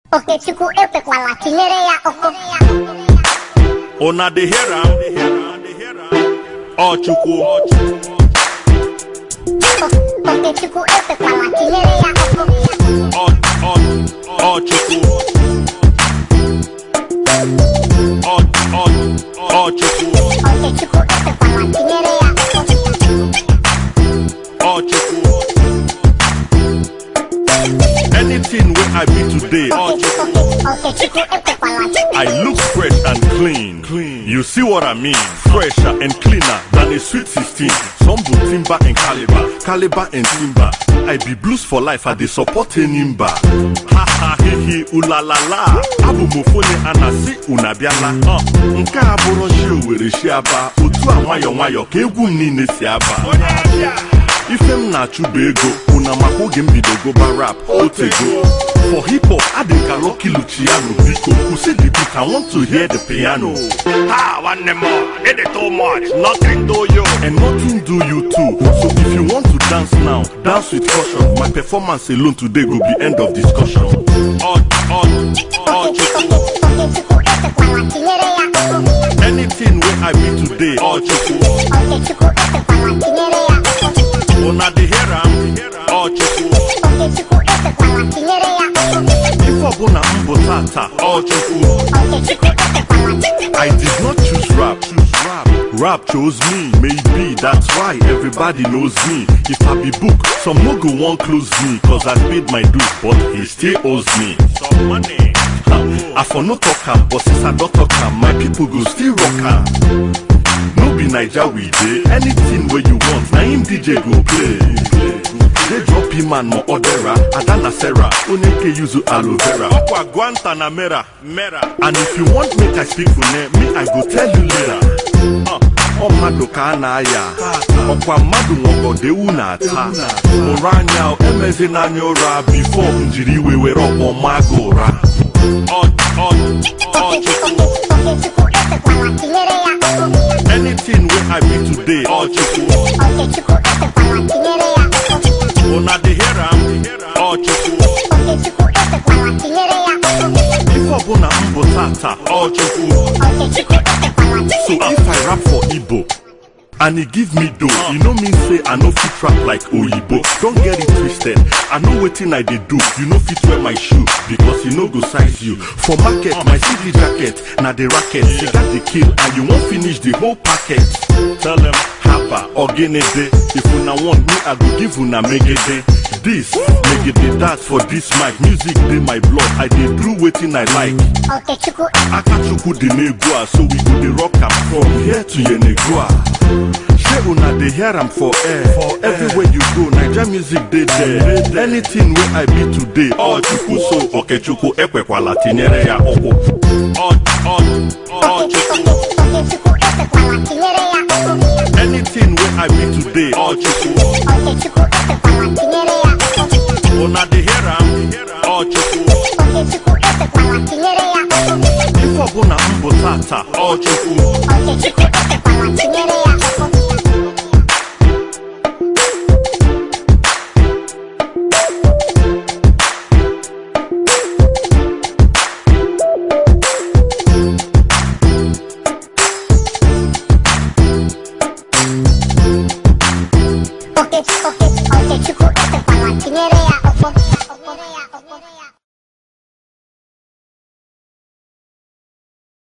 Okechukwu ekwekwala tinyere ya ụkwụ Una dey hear am? Ọ Chukwu. Okechukwu ekwekwala tinyere ya ụkwụ Ọ ọ ọ Chukwu. Ọ ọ ọ Chukwu. Okechukwu ekwekwala tinyere ya ụkwụ Ọ Chukwu. Anything wey I be today, ọ Chukwu. Okechukwu ekwekwala I look fresh and clean. Clean. You see what I mean? Fresher and cleaner than a sweet 16. Some do timber and caliber, caliber and timber. I be blues for life, I dey support Enimba. Ha ha he he ula la la. Abụ m ofu onye a na-asị unu abịala. Uh, nke a bụrụ shi owere shi aba. Otu a nwayọ nwayọ ka egwu m niile si aba. ife m na-achụ bụ ego una maka oge m bido goba rap otego for hip hop adị ka Lucky Luciano biko kwụsị the beat I want to hear the piano Ah, one more. It is too much. Nothing to you. and nothing do you too so if you want to dance now dance with caution my performance alone today go be end of discussion ọ ọ ọ Chukwu Okechukwu ekwekwala tinyere ya ụkwụ anything wey I be today ọ Chukwu Okechukwu ekwekwala tinyere ya ụkwụ una dey hear am ọ Chukwu Okechukwu ekwekwala tinyere ya ụkwụ ife ọbụla m bụ tata ọ Chukwu Okechukwu ekwekwala I did not choose rap, choose rap. Rap chose me, maybe that's why everybody knows me. If I be book, some no go won't close me, cause I paid my dues, but he still owes me. Some money. I for no talk am, but since I don't talk am, my people go still rock am. No be Naija we dey, anything where you want, na him DJ go play. They drop him and more odera, Adana Sarah, Oneke yuzu aloe vera. Okwa Guantanamera, Mera. And if you want make I speak for name, me I go tell you later. Uh, ọ mmadụ ka a na-aya ọkwa mmadụ nwọgọdewu na-ata ụrụ anya emezi n'anya ụra bifo njiri iwe were ọkpọ maa gị ụra Ọ- ọ- ọ Chukwu. Okechukwu ekwekwala tinyere ya ụkwụ anything wey I be today ọ Chukwu Okechukwu ekwekwala tinyere ya ụkwụ una dey hear am ọ Chukwu Okechukwu ekwekwala tinyere ya ụkwụ ife ọbụla m bụ tata ọ Chukwu Okechukwu ekwekwala So if I rap for Igbo and he give me dough, e no mean say I no fit rap like Oyibo. Don't get it twisted. I know wetin I dey do. You no fit wear my shoe because e no go size you. For market, my CD jacket na the racket. You got the kill and you wan finish the whole packet. Tell them haba ogenede. If una want me, I go give una megede. This megede dance for this mic. Music dey my blood. I dey do wetin I like. Okechukwu Akachukwu dị n'egwu a so we go dey rock am from here to Yenegua. Shey una dey hear am for air. For everywhere you go, Naija music dey there. Anything wey I be today, ọ Chukwu so Okechukwu ekwekwala tinyere ya ụkwụ. Ọ ọ ọ Chukwu. Okechukwu ekwekwala tinyere ya ụkwụ Anything wey I be today, ọ Chukwu. Okechukwu ekwekwala tinyere ya ụkwụ Una dey hear am, ọ Chukwu. Okechukwu ekwekwala tinyere ya ụkwụ Ife ọbụla m bụ tata, ọ Chukwu. Okechukwu ekwekwala tinyere ya